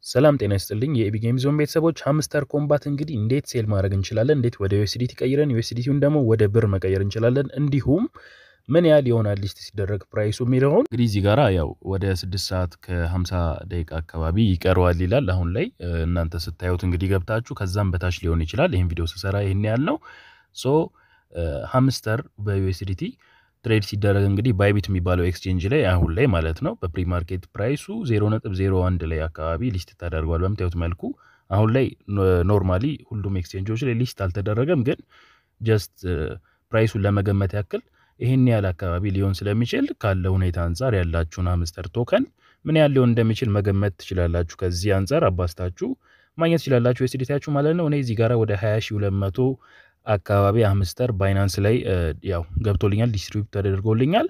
ሰላም ጤና ይስጥልኝ የኤቢ ጌም ዞን ቤተሰቦች፣ ሃምስተር ኮምባት እንግዲህ እንዴት ሴል ማድረግ እንችላለን፣ እንዴት ወደ ዩኤስዲቲ ቀይረን ዩኤስዲቲውን ደግሞ ወደ ብር መቀየር እንችላለን፣ እንዲሁም ምን ያህል ይሆናል ሊስት ሲደረግ ፕራይሱ የሚለውን እንግዲህ እዚህ ጋራ ያው ወደ ስድስት ሰዓት ከ50 ደቂቃ አካባቢ ይቀረዋል ይላል። አሁን ላይ እናንተ ስታዩት እንግዲህ ገብታችሁ ከዛም በታች ሊሆን ይችላል። ይህን ቪዲዮ ስሰራ ይህን ያህል ነው። ሶ ሃምስተር በዩኤስዲቲ ትሬድ ሲደረግ እንግዲህ ባይቢት የሚባለው ኤክስቼንጅ ላይ አሁን ላይ ማለት ነው በፕሪ ማርኬት ፕራይሱ 0.01 ላይ አካባቢ ሊስት ተደርጓል። በምታዩት መልኩ አሁን ላይ ኖርማሊ ሁሉም ኤክስቼንጆች ላይ ሊስት አልተደረገም፣ ግን ጀስት ፕራይሱን ለመገመት ያክል ይህን ያህል አካባቢ ሊሆን ስለሚችል ካለ ሁኔታ አንጻር ያላችሁን ሃምስተር ቶከን ምን ያህል ሊሆን እንደሚችል መገመት ትችላላችሁ። ከዚህ አንጻር አባስታችሁ ማግኘት ትችላላችሁ ኤስዲቲያችሁ ማለት ነው። እኔ እዚህ ጋር ወደ 20200 አካባቢ ሃምስተር ባይናንስ ላይ ያው ገብቶልኛል፣ ዲስትሪቢዩት ተደርጎልኛል።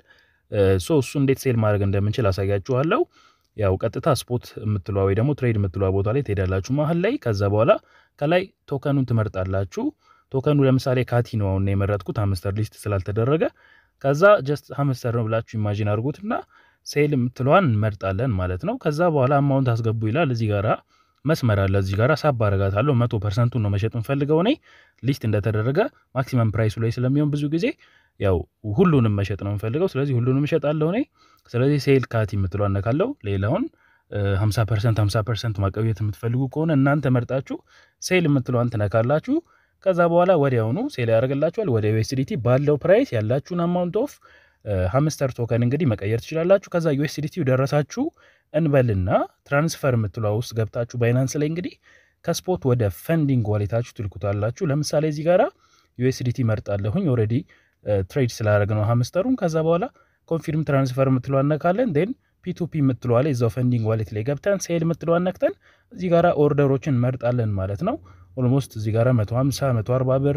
ሶ እሱ እንዴት ሴል ማድረግ እንደምንችል አሳያችኋለሁ። ያው ቀጥታ ስፖት የምትሏ ወይ ደግሞ ትሬድ የምትሏ ቦታ ላይ ትሄዳላችሁ መሀል ላይ። ከዛ በኋላ ከላይ ቶከኑን ትመርጣላችሁ። ቶከኑ ለምሳሌ ካቲ ነው አሁን የመረጥኩት ሃምስተር ሊስት ስላልተደረገ። ከዛ ጀስት ሃምስተር ነው ብላችሁ ኢማጂን አድርጉትና ሴል የምትለዋን እንመርጣለን ማለት ነው። ከዛ በኋላ አማውንት አስገቡ ይላል እዚህ ጋራ መስመር አለ እዚህ ጋር ሳብ አረጋታለሁ። መቶ ፐርሰንቱን ነው መሸጥ የምፈልገው እኔ ሊስት እንደተደረገ ማክሲመም ፕራይሱ ላይ ስለሚሆን ብዙ ጊዜ ያው ሁሉንም መሸጥ ነው የምፈልገው። ስለዚህ ሁሉንም እሸጣለሁ እኔ። ስለዚህ ሴል ካቲ የምትለው አነካለሁ። ሌላውን 50 ፐርሰንት 50 ፐርሰንት ማቀብየት የምትፈልጉ ከሆነ እናንተ መርጣችሁ ሴል የምትለዋን ትነካላችሁ። ከዛ በኋላ ወዲያውኑ ሴል ያደርግላችኋል። ወደ ዩኤስዲቲ ባለው ፕራይስ ያላችሁን አማውንት ኦፍ ሃምስተር ቶከን እንግዲህ መቀየር ትችላላችሁ። ከዛ ዩኤስዲቲው ደረሳችሁ እንበልና ትራንስፈር የምትሏ ውስጥ ገብታችሁ ባይናንስ ላይ እንግዲህ ከስፖት ወደ ፈንዲንግ ዋሌታችሁ ትልኩታላችሁ። ለምሳሌ እዚህ ጋራ ዩኤስዲቲ መርጣለሁኝ ኦልሬዲ ትሬድ ስላደረግ ነው ሃምስተሩን። ከዛ በኋላ ኮንፊርም ትራንስፈር የምትሏ እነካለን። ን ፒቱፒ የምትሏ ላይ እዛው ፈንዲንግ ዋሌት ላይ ገብተን ሴል የምትሏ ነክተን እዚህ ጋራ ኦርደሮችን መርጣለን ማለት ነው። ኦልሞስት እዚህ ጋራ 150 140 ብር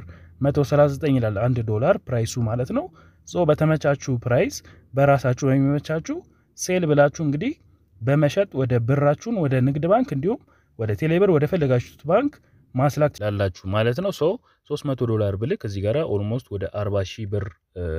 139 ይላል አንድ ዶላር ፕራይሱ ማለት ነው። ሶ በተመቻችሁ ፕራይስ በራሳችሁ በሚመቻችሁ ሴል ብላችሁ እንግዲህ በመሸጥ ወደ ብራችሁን ወደ ንግድ ባንክ እንዲሁም ወደ ቴሌብር ወደ ፈለጋችሁት ባንክ ማስላክ ትችላላችሁ ማለት ነው። ሶ 300 ዶላር ብልክ እዚህ ጋር ኦልሞስት ወደ 40 ሺህ ብር